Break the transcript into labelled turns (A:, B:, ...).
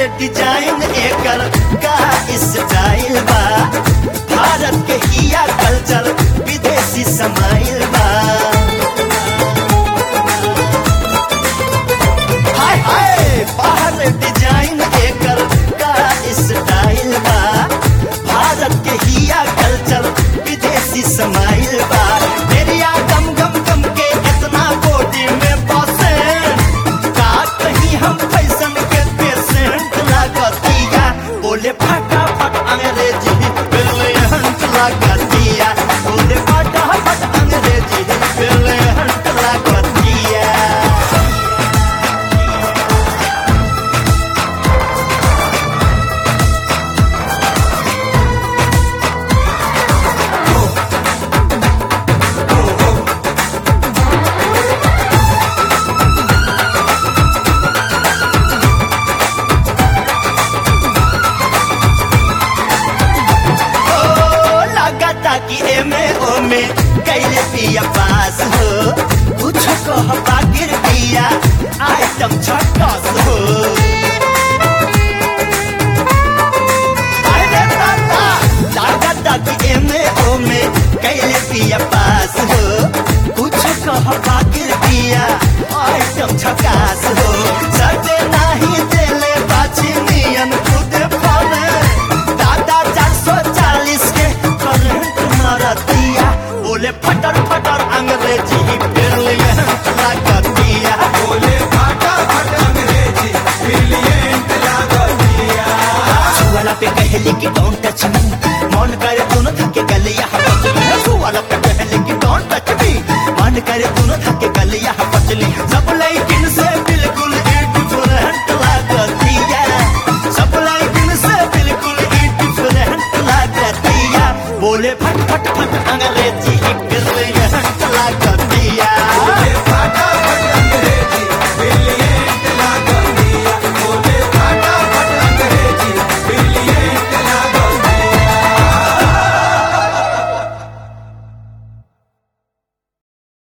A: design एकर का style बा भारत के हिया कल्चर विदेशी समाइल बा हाय हाय बाहर डिजाइन एकर का स्टाइल बा भारत के हिया कल्चर विदेशी समाइल बा मेरिया गम गम गम के इतना बॉडी में बसे का कहीं हम फैशन के पेशेंट लागतिया बोले फटाफट अंग्रेजी ब्रिलियंट लागतिया बोले फटाफट अंग्रेजी ब्रिलियंट लागतिया ओ लगाता कि एमे ओमे कैले पिया पास हो कुछ कह बागिर पिया आइटम छटस हो अरे दादा लगाता कि एमे ओमे कैले पिया पास हो कुछ कह बागिर पिया आइटम छकास हो सटे नाही देले बाची नियन खुद फले दादा चार सौ चालीस के करंट मारतिया बोले फटर फटर अंग्रेजी ब्रिलियंट लागतिया
B: बोले फाटा फट अंग्रेजी ब्रिलियंट लागतिया
A: छुआला पे कहली कि डोंट टच मी